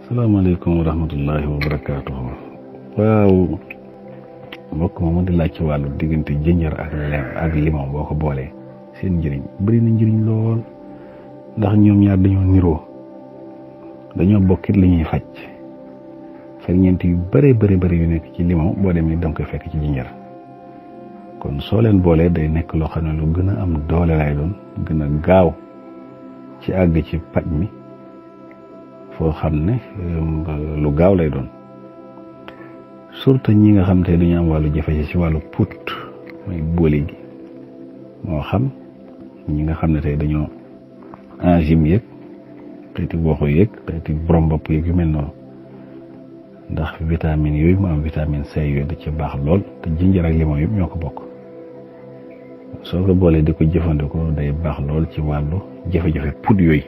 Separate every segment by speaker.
Speaker 1: salaamaaleykum wa rahmatullahi wa barakaatuhu waaw mbokk moomu di laaj ci wàllu diggante jënjër ak lem ak limon boo ko boolee seen njëriñ bëri na njëriñ lool ndax ñoom ñaar dañoo niroo dañoo bokkit li ñuy faj ferñeent yu bëree bëri bëri yu nekk ci limon boo demee da nga koy fekk ci jënjër kon soo leen boolee day nekk loo xam ne lu gën a am doole lay doon gën a gaaw ci àgg ci paj mi foo xam ne lu gaaw lay doon surtout ñi nga xam te dañu am wàllu jafe ci wàllu put mooy boole gi moo xam ñi nga xam ne tey dañoo enzyme yëg xeeti woxu yëg xeeti borom bopp yëg yu mel noonu ndax vitamine yooyu mu am vitamine C yooyu da ci baax lool te jinjër ak limon yëpp ñoo ko bokk soo ko boolee di ko jëfandikoo day baax lool ci wàllu jafe-jafe put yooyu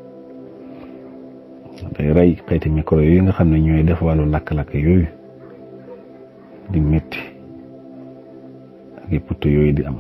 Speaker 1: day rey xeeti micro yooyu nga xam ne ñooy def wàllu lakk-lakk yooyu di métti ak i put yooyu di am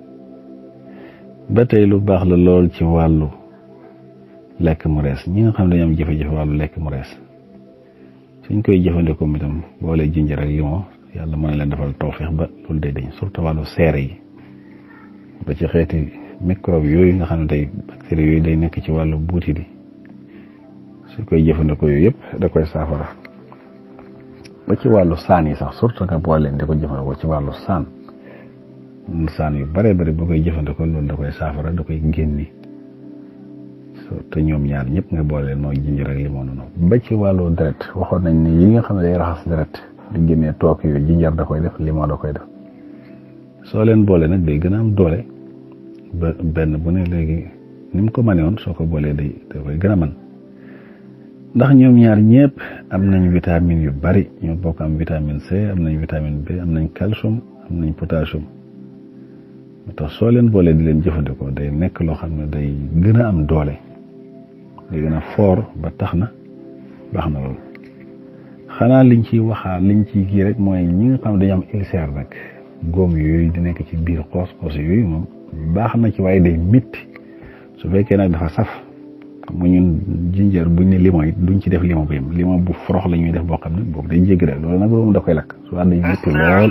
Speaker 1: ba tey lu baax la lool ci wàllu lekk mu rees ñi nga xam ne dañoo am jafe-jafe wàllu lekk mu rees suñ koy jëfandikoo mi tam boole jinjër ak limon yàlla mën na leen defal tawfeex ba loolu day dañ surtout wàllu seere yi ba ci xeeti microbe yooyu nga xam ne tey bactéries yooyu day nekk ci wàllu buuti di su koy jëfandikoo yooyu yëpp da koy saafara ba ci wàllu saan yi sax surtout nga boole leen di ko jëfandikoo ci wàllu saan saan yu bare bari boo koy jëfandikoo loolu da koy saafara da koy génni te ñoom ñaar ñëpp nga boole leen mooy jinjër ak limon noonu ba ci wàllu deret waxoon nañ ne yi nga xam ne day raxas deret di génnee toog yooyu jinjër da koy def limon da koy def soo leen boole nag day gën a am doole ba benn bu ne léegi ni mu ko mënee woon soo ko boolee day da koy gën a mën ndax ñoom ñaar ñëpp am nañ vitamine yu bari ñoo bokk am vitamine C am nañ vitamine B am nañ calcium am nañ potassium moo tax soo leen boolee di leen jëfandikoo day nekk loo xam ne day gën a am doole day gën a foor ba tax na baax na loolu xanaa liñ ciy waxaa liñ ciy kii rek mooy ñi nga xam ne dañu am ulcère nag góom yooyu di nekk ci biir xoos xoos yooyu moom baax na ci waaye day métti su fekkee nag dafa saf mu ñun jinjër buñ ne limon it duñ ci def limon bu yem limon bu forox la ñuy def boo xam ne boobu day jéggi rek loolu nag moom da koy lakk su day métti lool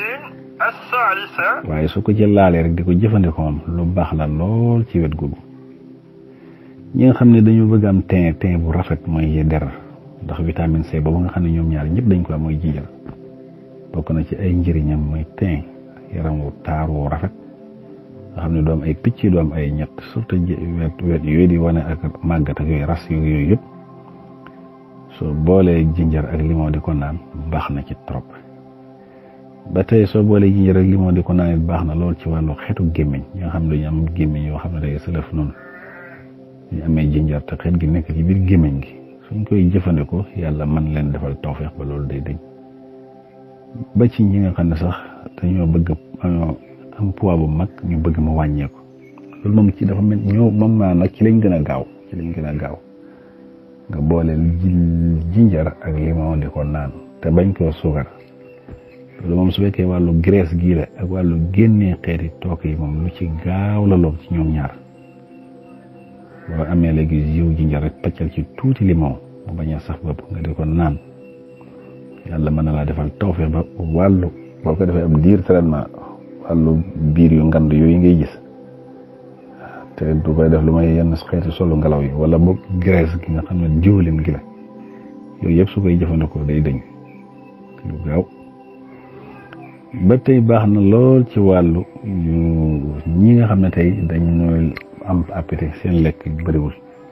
Speaker 1: waaye su ko ci laalee rek di ko jëfandikoo moom lu baax la lool ci wet googu ñi nga xam ne dañu bëgg am teint teint bu rafet mooy der ndax vitamine C boobu nga xam ne ñoom ñaar ñëpp dañ ko am mooy jinjër bokk na ci ay njëriñam mooy teint yaram wu taar wu rafet nga xam ne doom ay picc doom ay ñett surtout wet wet yooyu di wane ak màggat ak yooyu ras yooyu yëpp soo boolee jinjër ak limon di ko naan baax na ci trop ba tey soo boolee jinjër ak limon di ko naan it baax na lool ci wàllu xeetu gémmiñ ñi nga xam ne dañu am gémmiñ yoo xam ne day sëlëf noonu ñu amee jinjër te xeet gi nekk ci biir gémmiñ gi suñ koy jëfandikoo yàlla mën leen defal tawfeex ba loolu day dañ ba ci ñi nga xam ne sax dañoo bëgg am poids bu mag ñu bëgg mu wàññeeku loolu moom ci dafa mel ñoo moom maa nag ci lañ gën a gaaw ci lañ gën a gaaw nga booleel jinjar ak limon di ko naan te bañ koo suukar loolu moom su fekkee wàllu graisse gii la ak wàllu génnee xeeti took yi moom lu ci gaaw la lool ci ñoom ñaar boo amee léegi jiw jinjar rek paccal ci tuuti limon mu bañ a sax bopp nga di ko naan yàlla mën na laa defal tawfeex ba wàllu boo ko defee am diir traitement wàllu biir yu ngand yooyu ngay gis te du koy def lu may yenn xeeti solu ngelaw yi wala boog graisse gi nga xam ne diwlin gi la yooyu yëpp su koy jëfandikoo day dañ lu gaaw ba tey baax na lool ci wàllu ñi nga xam ne tey dañ ñooy am appétit seen lekk bëriwul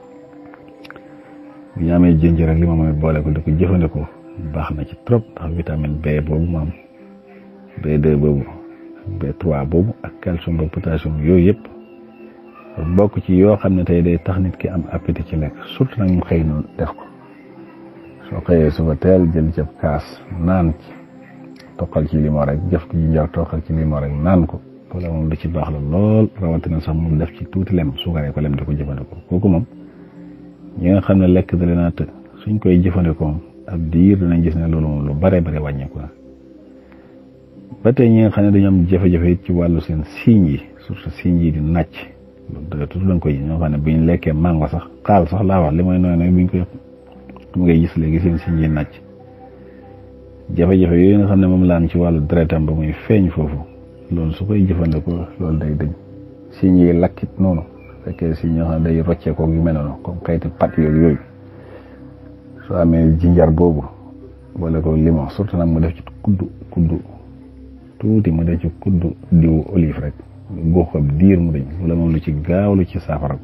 Speaker 1: bu ñu amee jinjër ak li ma mooy boole ko di ko jëfandikoo baax na ci trop ndax vitamine B boobu mu am B2 boobu B3 boobu ak calcium ba potassium yooyu yëpp bokk ci yoo xam ne tey day tax nit ki am appétit ci lekk surtout nag mu xëy noonu def ko soo xëyee suba teel jël cëb kaas naan ci toqal ci limon rek jëf ko jinjër toqal ci limon rek naan ko loolu moom lu ci baax la lool rawatina sax mu def ci tuuti lem suukaree ko lem di ko jëfandikoo kooku moom ñi nga xam ne lekk da leen a të suñ koy jëfandikoo moom ab diir dinañ gis ne loolu moom lu bare bare wàññeeku na ba tey ñi nga xam ne dañoo am jafe-jafe ci wàllu seen siiñ yi surtout siiñ yi di nàcc loolu dëgg tuuti lañ koy ñoo xam ne bu ñu lekkee mango sax xaal sax laa wax li may nooy nooy bu ñu koy mu ngay gis léegi seen siñ yi nàcc jafe-jafe yooyu nga xam ne moom laan ci wàllu deretam ba muy feeñ foofu loolu su koy jëfandikoo loolu day dëñ siñ yi lakkit noonu fekkee si ñoo xam ne day rocceekoo yu mel noonu comme xeeti pat yooyu yooyu soo amee jinjar boobu boole ko limon surtout nag mu def ci kuddu kuddu tuuti mu def ci kuddu diwu olive rek góox ko diir mu dañ wala moom lu ci gaaw lu ci saafara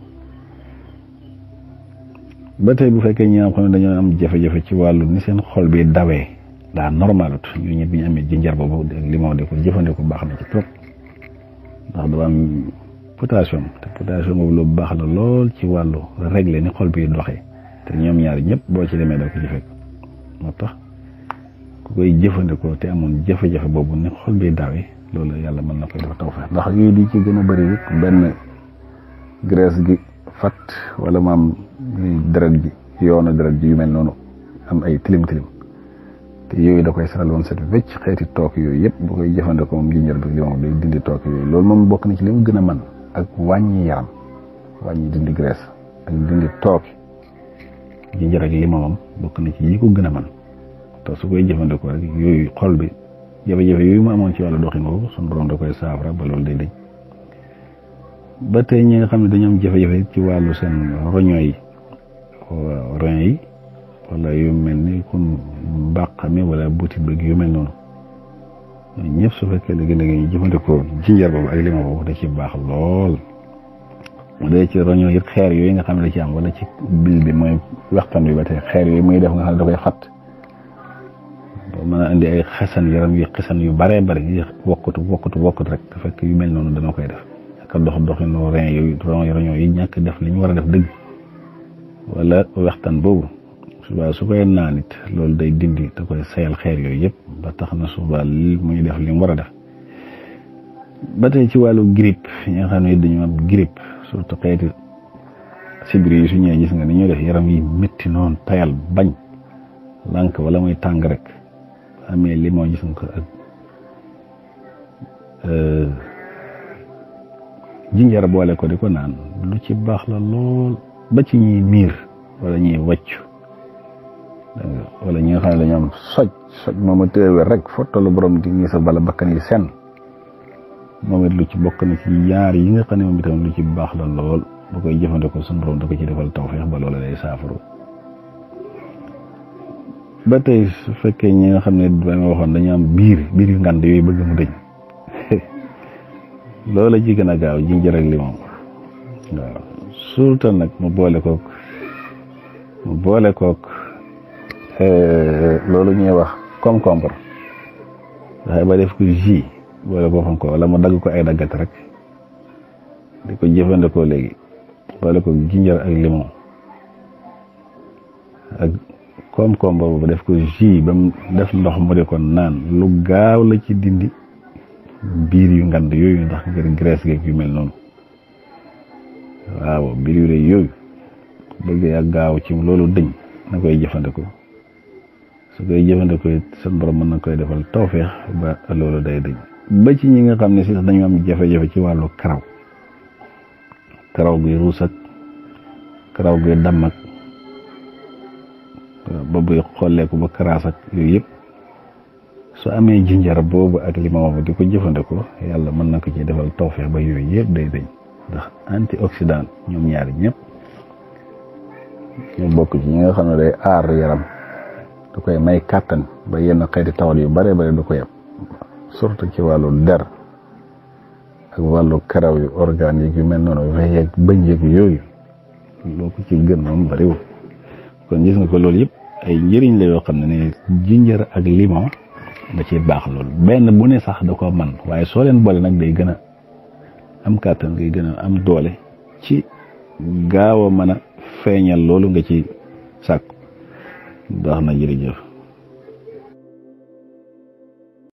Speaker 1: ba tey bu fekkee ñi nga xam ne dañoo am jafe-jafe ci wàllu ni seen xol bi dawee daa normalut ñu ñëpp bi ñu amee jinjar boobu limon de ko jëfandikoo baax na ci trop ndax dafa am potassium te potassium boobu lu baax la lool ci wàllu régler ni xol bi doxee te ñoom ñaar ñëpp boo ci demee doo ko ci fekk moo tax ku koy jëfandikoo te amoon jafe-jafe boobu ni xol bi dawee loolu yàlla mën na koy def taw feex ndax yooyu di ci gën a bëri it benn graisse gi fat wala maam deret ji yoonu deret ji yu mel noonu am ay tilim tilim te yooyu da koy saral woon set wecc xeeti took yooyu yëpp bu koy jëfandikoo moom jinjër bi li moom day dindi took yooyu loolu moom bokk na ci li mu gën a mën ak wàññi yaram wàññi dindi graisse ak dindi took jinjër ak limamam bokk na ci yi ko gën a mën te su koy jëfandikoo rek yooyu xol bi jafe-jafe yooyu mu amoon ci wàllu doxin boobu suñu borom da koy saafara ba loolu day dañ ba tey ñi nga xam ne dañoo am jafe-jafe ci wàllu seen roño yi roño yi wala yu mel ni comme mbàq mi wala butit bëgg yu mel noonu ñooñu ñëpp su fekkee léegi-léegi ñu jëfandikoo jinjar boobu ak lima boobu da ci baax lool mu dee ci roño yi xeer yooyu nga xam ne da ci am wala ci bil bi mooy waxtaan bi ba tey xeer yooyu muy def nga xam ne da koy xat ba mën a indi ay xesan yaram yu xesan yu baree bari yi wokkatu wokkatu wokkatu rek te fekk yu mel noonu dana koy def ak dox doxinu rein yooyu roño yi ñàkk def li ñu war a def dëgg wala waxtaan boobu suba su koy naan it loolu day dindi da koy sayal xeer yooyu yëpp ba tax na suba li muy def li mu war a def ba tey ci wàllu grippe ñi nga xam ne dañu am grippe surtout xeeti sibiri yi su ñëwee gis nga ni ñuy def yaram yi métti noonu tayal bañ lànk wala muy tàng rek amee limon gis nga ko ak jinjar boole ko di ko naan lu ci baax la lool ba ci ñuy miir wala ñuy wàccu wala ñi nga xam ne dañoo am soj soj moom a téewe rek fottalu borom di ngi sa bala bakkan yi sen moom it lu ci bokk na ci yaar yi nga xam ne moom itam lu ci baax la lool bu koy jëfandikoo suñu borom da ko ci defal tawfeex ba loola day saafaru ba tey su fekkee ñi nga xam ne dama waxoon dañu am biir biir yu ngand yooyu bëgg mu dëñ loola ci gën a gaaw jinjër ak limon waaw surtout nag mu boole kook mu boole kook loolu ñuy wax concombre waxee ba def ko jus boole ko ko wala mu dagg ko ay daggat rek di ko jëfandikoo léegi boole ko jinjër ak limon ak concombre boobu def ko jus ba mu def ndox mu di ko naan lu gaaw la ci dindi biir yu ngand yooyu ndax ngir graisse geeg yu mel noonu waaw biir yu rëy yooyu bëgg yaa gaaw ci loolu dëñ na koy jëfandikoo su koy jëfandikoo it seen borom mën na koy defal tawféex ba loolu day dëñ ba ci ñi nga xam ne si dañu am jafe-jafe ci wàllu karaw karaw guy ruus ak karaw guy damm ak ba buy xolleeku ba karaas ak yooyu yëpp su amee jinjar boobu ak limon di ko jëfandikoo yàlla mën na ko ci defal tawféex ba yooyu yëpp day dëñ ndax antioxydant ñoom ñaari ñëpp ñu bokk ci ñi nga xam ne day aar yaram da koy may kàttan ba yenn xeeti tawat yu bare bare du ko yeb surtout ci wàllu der ak wàllu karaw yu organes yi yu mel noonu vex yeeg bëñ yeeg yooyu loo ko ci gën moom bariwul kon gis nga ko loolu yëpp ay njëriñ la yoo xam ne ne jinjër ak limon da ciy baax loolu benn bu ne sax da ko man waaye soo leen boole nag day gën a am kàttan day gën a am doole ci gaaw a mën a feeñal loolu nga ci sàkku baax na jërëjëf